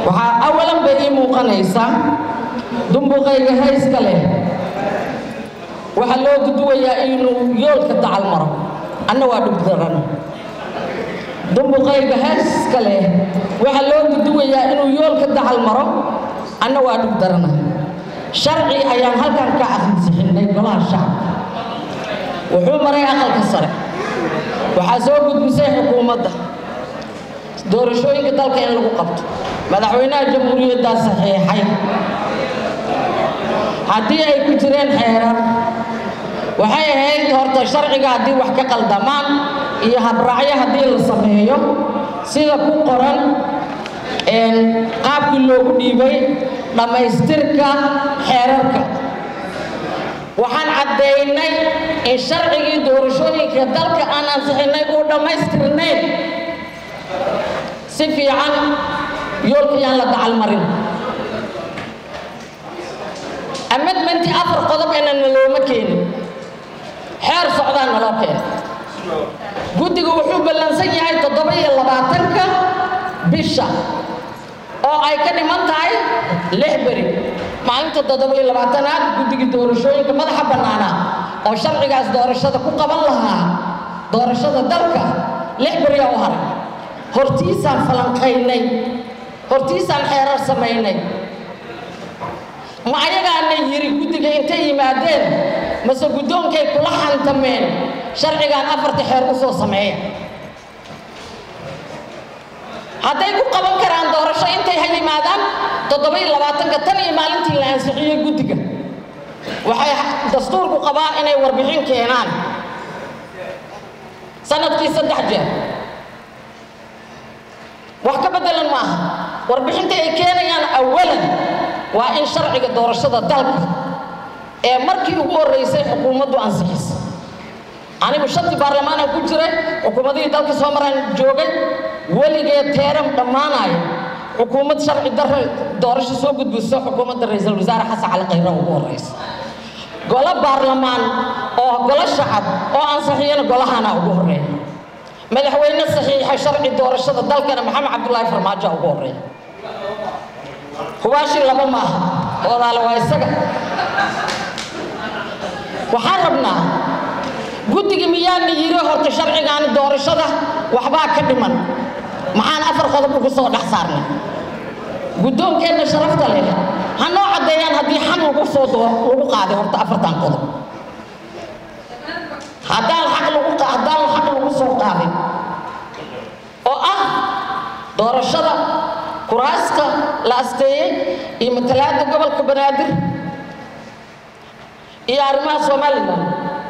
waxaa awalan bay ii muuqanaysaa dumbuqayga hayska leh waxaa loo guduwayaa inuu yoolka dacal maro anna waa dhugdaran dumbuqayga hayska leh waxaa loo guduwayaa inuu yoolka dacal maro anna waa dhugdarana sharci ayaan halkan ka akhrinsixinay golaha shacabka wuxuu maray aqalka sare waxaa soo gudbisay xukuumadda doorashooyinka dalka in lagu qabto madaxweynaha jamhuuriyaddaa saxiixay haddii ay ku jireen xeerar waxay ahayd horta sharciga haddii wax ka qaldamaan iyo habraacyo haddii la sameeyo sida ku qoran qaabkii loogu dhiibay dhammaystirka xeerarka waxaan caddaynay in sharcigii doorashooyinka dalka aan ansixinay uu dhammaystirnayn si fiican yoolkayaan la dacal marin amedmentii afar qodob ena nalooma keenin xeer socdaa naloo keena guddigu wuxuu ballansan yahay toddoba iyo labaatanka bisha oo ay ka dhiman tahay lix beri maalinta toddoba iyo labaatanaad guddigii doorashooyinka madaxa bannaana oo sharcigaas doorashada ku qaban lahaa doorashada dalka lix beriyaa u haray hortiisaan falanqaynay hortiisaan xeerar samaynay ma ayagaana yidhi guddiga intay yimaadeen mase guddoonkay kula xantameen sharcigaan afarta xeer u soo sameeya hadday ku qaban karaan doorasho intay ha yimaadaan toddoba iyo labaatanka tan iyo maalintii la ansixiyey guddiga waxay dastuurku qabaa inay warbixin keenaan sanadkii saddex jeer wax ka beddelan maaha warbixinta ay keenayaan awalan waa in sharciga doorashada dalka ee markii ugu horreysay xukuumaddu ansixisa anigu shanti baarlamaanaan ku jiray xukuumadihii dalka soo maraan joogay weligeed teeram dhammaanaya xukuumad sharci darre doorasho soo gudbiso xukuumadda ra-iisul wasaare xasan cali khayra ugu horreysa golo baarlamaan oo golo shacab oo ansixiyana golahana ugu horreeya madaxweyne saxiixa sharci doorashada dalkana maxamed cabdulaahi farmaajo ugu horreeya hubaashi laba maaha oodaale waa isaga waxaan rabnaa guddiga miyaana yiri horta sharcigaani doorashada waxbaa ka dhiman maxaan afar qodob ugu soo dhex saarnay guddoonkeenna sharafta leh ha noo caddeeyaan haddii xaq lagu soo lagu qaaday horta afartan qodob haddaan xaq lagu haddaan xaq lagu soo qaadin oo ah doorashada kuraasta la asteeyey iyo matalaada gobolka banaadir iyo arrimaha somalilan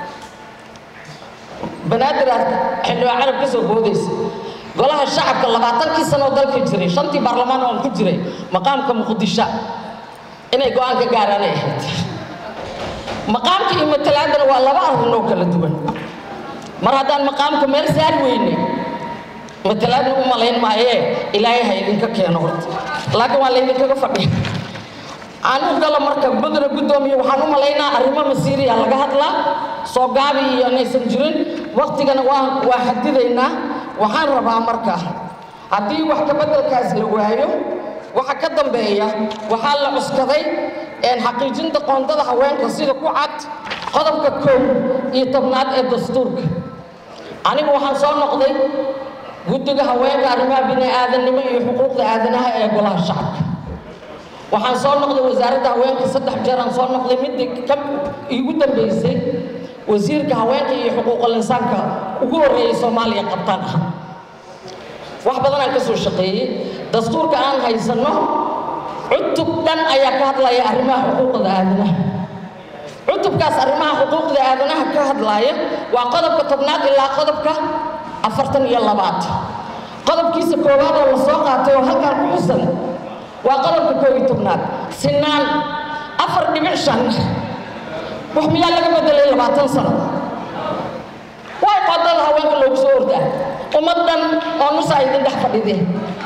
banaadir aad xildhibaan carab ka soo boodaysa golaha shacabka labaatankii sanoo dalka jiray shantii baarlamaan oon ku jiray maqaamka muqdisho inay go-aan ka gaaraanay ahayd maqaamka iyo matalaadana waa laba arrinoo kala duwan mar haddaan maqaamka meel saari weyne matalaadna u malayn maayee ilaahay ha idinka keeno horta laakiin waa laydinkaga fadhiya aan u galo marka mudana guddoomiye waxaan u malaynaa arrimo masiiriya laga hadlaa soo gaabi iyo inaysan jirin waktigana waa waa xadidaynaa waxaan rabaa marka haddii wax ka beddelkaas la waayo waxa ka dambeeya waxaa la cuskaday xaqiijinta qoondada haweenka sida ku cad qodobka koow iyo tobnaad ee dastuurka anigu waxaan soo noqday guddiga haweenka arrimaha bini-aadannimo iyo xuquuqda aadanaha ee golaha shacabka waxaan soo noqday wasaaradda haweenka saddex jeer aan soo noqday midda ka igu dambeysay wasiirka haweenka iyo xuquuqul insaanka ugu horreeyay soomaaliya qabtaan ah wax badan aan ka soo shaqeeyey dastuurka aan haysanno cutub dhan ayaa ka hadlaya arrimaha xuquuqda aadanaha cutubkaas arrimaha xuquuqda aadanaha ka hadlaaya waa qodobka tobnaad ilaa qodobka afartan iyo labaad qodobkiisa koowaad oo la soo qaatay oo halkaan ku xusan waa qodobka koob iyo tobnaad sinaan afar dhibic shan wax miyaa laga bedelay labaatan sano way qodada haweenka loogu soo ordaa ummad dhan oo nusaa idin dhex fadhidee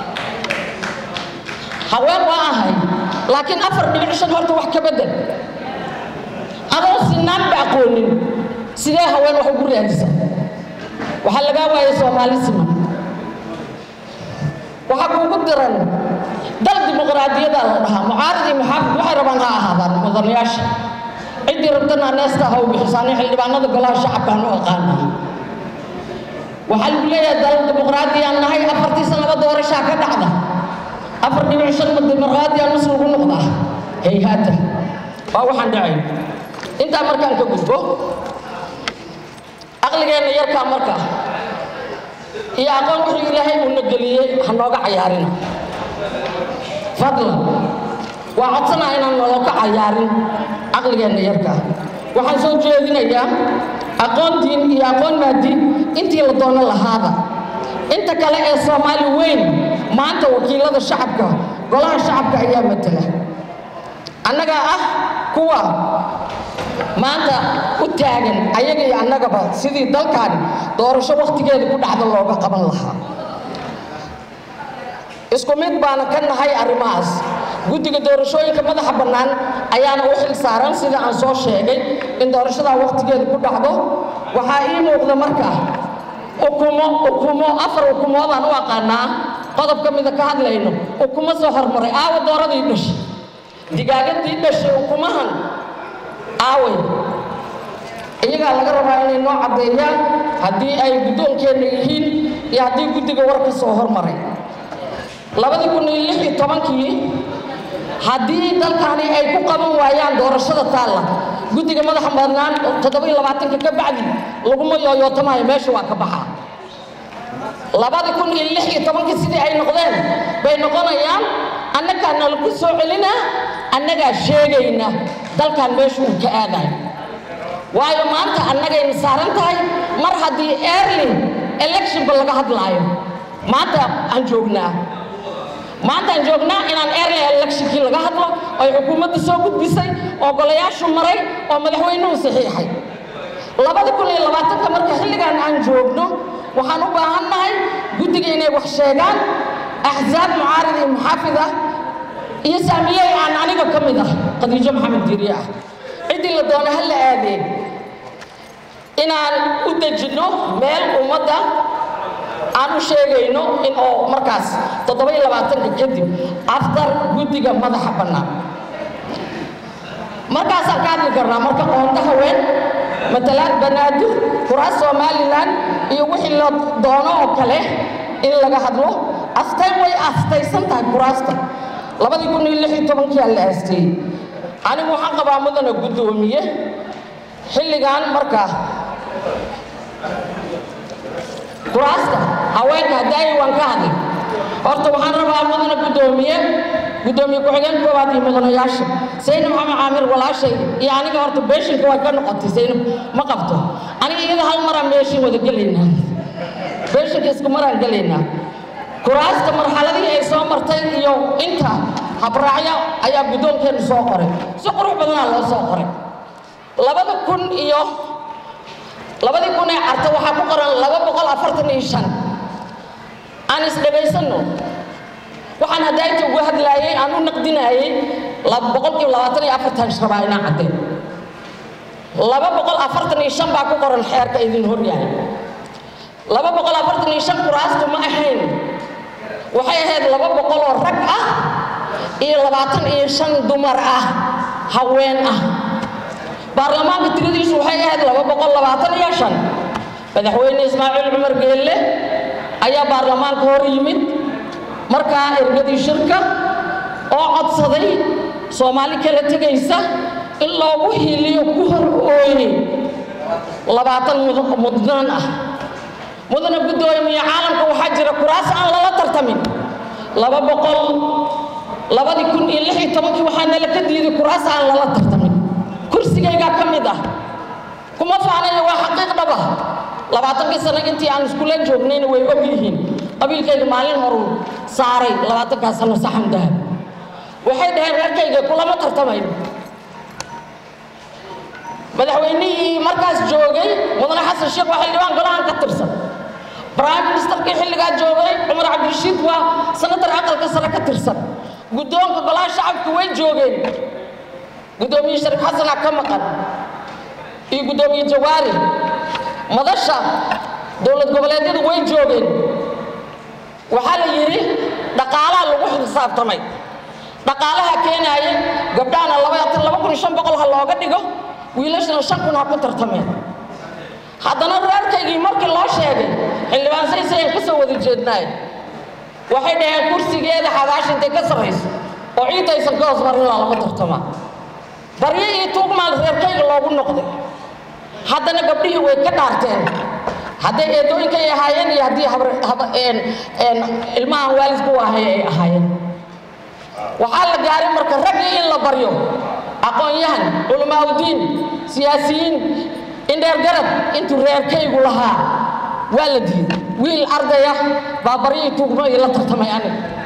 haween waa ahay laakiin afar dhibic shan horta wax ka bedel adoo sinaanba aqoonin sidee haween wax ugu raadisa waxaa lagaa waayay soomaali siman waxaa kuugu diran dal dimuq dimuqraadiyada la dhahaa mucaarad iyo muxaafid waxay rabaan ha ahaadaan mudanayaasha ciddii rabtana neesta ha u bixisaani xildhibaanada golaha shacabkaan u aqaana waxaa lagu leeyahay dalal dimuqraadiyaan nahay afartii sanaba doorashaa ka dhacda afar dhibic shan ma dimuqraadiyaan mas lagu noqdaa hayhaata waa waxaan dhacayn intaa markaan ka gudbo aqligeenna yarkaa marka iyo aqoon wuxuu ilaahay uuna geliyey ha nooga cayaarina fadlan waa codsanaa inaan noloka cayaarin caqligeenna yarkaa waxaan soo jeedinayaa aqoon diin iyo aqoon maadi intii la doono lahaada inta kale ee soomaali weyn maanta wakiilada shacabka golaha shacabka ayaa matala annagaa ah kuwa maanta u taagan ayaga iyo annagaba sidii dalkan doorasho wakhtigeeda ku dhacda looga qaban lahaa isku mid baana ka nahay arrimahaas guddiga doorashooyinka madaxa bannaan ayaana u xil saaran sida aan soo sheegay in doorashadaa wakhtigeeda ku dhacdo waxaa ii muuqda marka ukumo ukumo afar ukumoodaan u aqaanaa qodob ka mida ka hadlayno ukumo soo hormaray aawa dooradii dhashay digaagadii dhashay ukumahan aaway iyagaa laga rabaa inay noo caddeeyaan haddii ay guddoonkeenna yihiin iyo haddii guddiga war ka soo hormaray labadii kun iyo lix iyo tobankii haddii dalkani ay ku qaban waayaan doorashada taalla guddiga madaxa badnaan toddoba iyo labaatanka ka bacdi laguma yooyootamaayo meesha waa ka baxaa labadii kun iyo lix iyo tobankii sidii ay noqdeen bay noqonayaan annagaa nalaku soo celinaa annagaa sheegayna dalkan meesha uu ka aadayo waayo maanta annagayna saaran tahay mar haddii early electionba laga hadlaayo maanta aan joognaa maanta aan joognaa inaan early electionkii laga hadlo oy xukuumadda soo gudbisay oo golayaashu maray oo madaxweynuhu saxiixay labada kun iyo labaatanka marka xilligan aan joogno waxaan u baahannahay guddiga inay wax sheegaan axsaab mucaarad iyo muxaafid ah iyo saamiyey aan aniga ka mid ah khadiijo maxamed diiriye ah ciddii la doona ha la aadeen inaan u dejinno meel ummadda aan u sheegayno in oo markaas toddoba iyo labaatanka kadib aftar guddiga madaxa bannaan markaasaan ka hadli karnaa marka qoonto haween matalaad banaadir kuraas somalilan iyo wixii la doono oo kale in laga hadlo astayn way astaysan tahay kuraasta labadii kun iyo lix iyo tobankiyaa la aasteeyey anigu waxaan qabaa mudana guddoomiye xilligan markaa kuraasta haweenka haddaayi waan ka hadlay horta waxaan rabaa mudana guddoomiye guddoomiye ku-xigeen koowaad iyo mudanayaasha saynab maxamed caamir walaashay iyo aniga horta beeshinka way ka noqotay saynab ma qabto aniga iyada hal maraan beeshin wada gelaynaa beeshinka isku maraan gelaynaa kuraasta marxaladihii ay soo martay iyo inta habraacyo ayaa guddoonkeennu soo qoray si qurux badanaa loo soo qoray labada kun iyo labadii kun ee carta waxaa ku qoran laba boqol afartan iyo shan aan isdhegaysanno waxaan hadaayta ugu hadlaayay aan u naqdinaayay boqolkiiba labaatan iyo afartan rabaa inaan caddeen laba boqol afartan iyo shan baa ku qoran xeerka idin horyahay laba boqol afartan iyo shan kuraastu ma ahayn waxay ahayd laba boqol oo rag ah iyo labaatan iyo shan dumar ah haween ah baarlamaanka tiradiisu waxay ahayd laba boqol labaatan iyo shan madaxweyne ismaaciil cumar geelle ayaa baarlamaanka hor yimid markaa ergadii shirka oo codsaday soomaali kala tegaysa in loogu hiliyo ku hor ooye labaatan mudnaan ah mudana guddoomiye caalamka waxaa jira kuraas aan lala tartamin laba boqol labadii kun iyo lix iyo tobankii waxaa nala ka diiday kuraas aan lala tartamin kursigaygaa ka mid ah kuma faanayo waa xaqiiq dhaba labaatankii sano intii aan iskula joognayna way og yihiin qabiilkayga maalin horuu saaray labaatankaa sano saxan dahab waxay dhaheen reerkayga kulama tartamayn madaxweynihii markaas joogay mudane xasan sheekh waa xildhibaan golahan ka tirsan prime ministerkii xilligaa joogay cumar cabdirashiid waa sanatar aqalka sare ka tirsan guddoonka golaha shacabka way joogeen guddoomiye shariif xasanaa ka maqan iyo guddoomiye jawaari madasha dowlad goboleedyadu way joogeen waxaa la yidhi dhaqaalaha lagu xisaabtamay dhaqaalaha keenaaya gabdhahana laba kun shan boqol ha looga dhigo wiilashana shan kun ha ku tartameen haddana reerkaygii markii loo sheegay xildhibaan saysayan ka soo wada jeednaay waxay dhaheen kursigeeda xagaash intay ka sarrayso oo ciidaysan ka hoos marin lama tartamaa baryo iyo tuugmaal reerkayga loogu noqday haddana gabdhihii way ka dhaarteen hadday eedooyinkay ahaayeen iyo haddii ilmahan waalidku ahay ay ahaayeen waxaa la gaaray marka raggii in la baryo aqoon-yahan culamaauddiin siyaasiyiin indheer garab intuu reerkaygu lahaa waa la diiday wiil ardaya baa baryihii tuugmo ila tartamay aniga